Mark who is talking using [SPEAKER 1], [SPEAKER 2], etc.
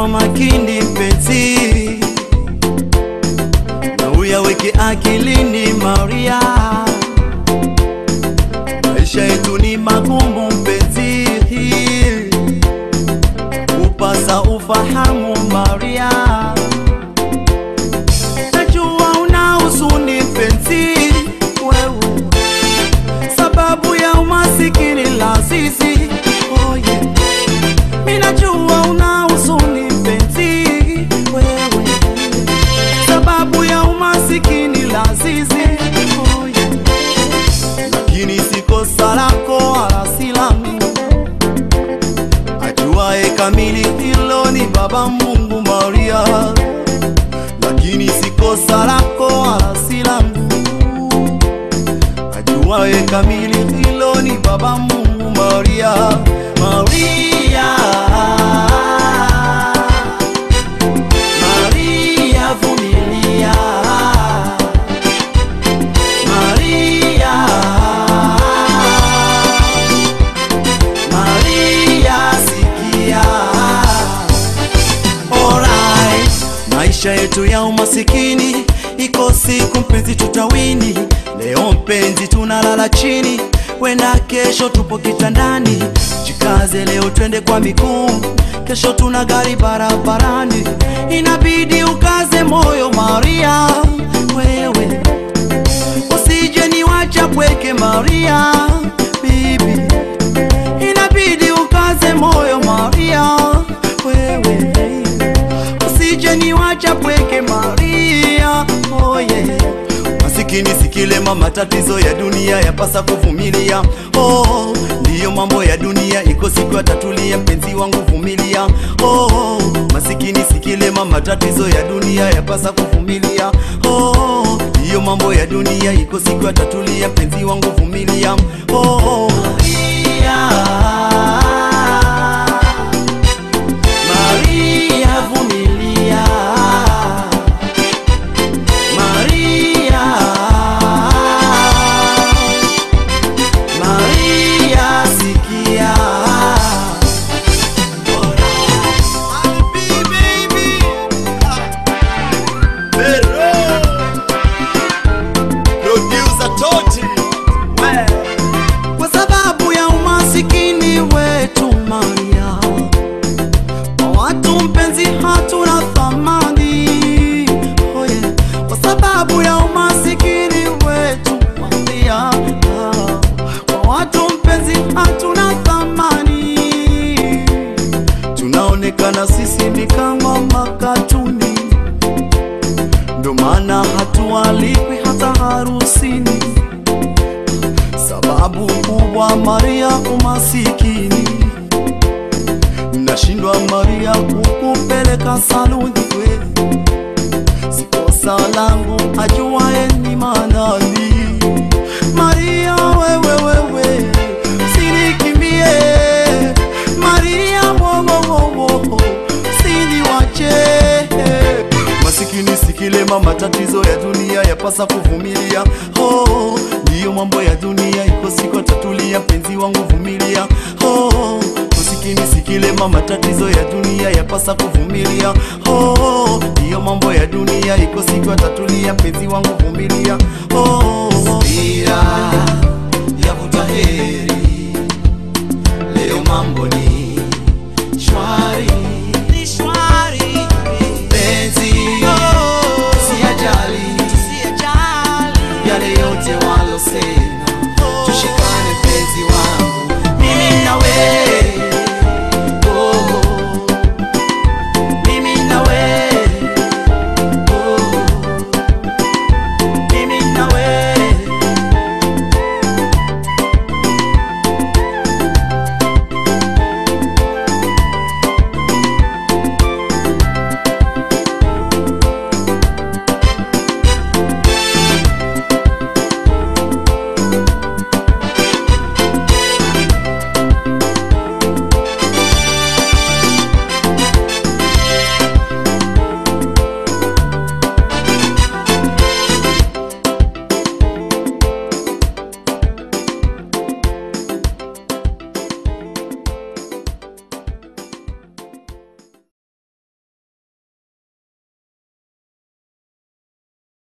[SPEAKER 1] kwa makini mpenzi, na uyaweke akilini Maria. Maisha yetu ni magumu mpenzi, upasa ufahamu Maria. Najua una huzuni mpenzi, wewe sababu ya umasikini la sisi. Oh yeah. Mimi najua una huzuni mpenzi, wewe sababu ya umasikini la sisi. Oh yeah. Lakini si kosa lako wala si langu, ajuaye kamili hilo ni Baba Mungu Maria, lakini si kosa lako wala si langu, ajuaye kamili hilo ni Baba Mungu Maria, Maria, Maria vumilia, Maria, Maria sikia. Alright. Maisha yetu ya umasikini iko siku mpenzi tutawini. Leo mpenzi tunalala chini, wenda kesho tupo kitandani. Jikaze leo twende kwa miguu, kesho tuna gari barabarani. Inabidi ukaze moyo Maria, wewe usije niwacha pweke Maria, bibi inabidi ukaze moyo Maria, wewe usije niwacha pweke Maria, oh yeah. Masikini sikilema, matatizo ya dunia yapasa kuvumilia. Oh, ndiyo mambo ya dunia, iko siku yatatulia, mpenzi wangu vumilia. Oh, masikini sikilema, matatizo ya dunia yapasa kuvumilia. Oh, ndiyo mambo ya dunia, iko siku yatatulia, mpenzi wangu vumilia. Oh, Maria, Maria vumilia. Maria, Maria sikia. Kwa sababu ya umasikini wetu Maria, kwa watu mpenzi hatuna thamani oh yeah. Kwa sababu ya umasikini wetu Maria, kwa watu mpenzi hatuna thamani, tunaonekana sisi ni kama makatuni, ndo maana hatualikwi hata harusini. Sababu kubwa Maria, umasikini. Nashindwa Maria kukupeleka saluni we, si kosa langu, ajuaye ni manani. Maria wewe wewe, sinikimbie Maria, wowowowo, siniwache masikini sikilema, matatizo ya dunia yapasa kuvumilia. Oh, ndiyo mambo ya dunia, iko siku tatulia, mpenzi wangu vumilia. Oh, masikini sikilema, matatizo ya dunia yapasa kuvumilia. Oh, ndiyo mambo ya dunia, iko siku tatulia, mpenzi wangu vumilia. Oh,
[SPEAKER 2] Subira yavuta heri, leo mambo ni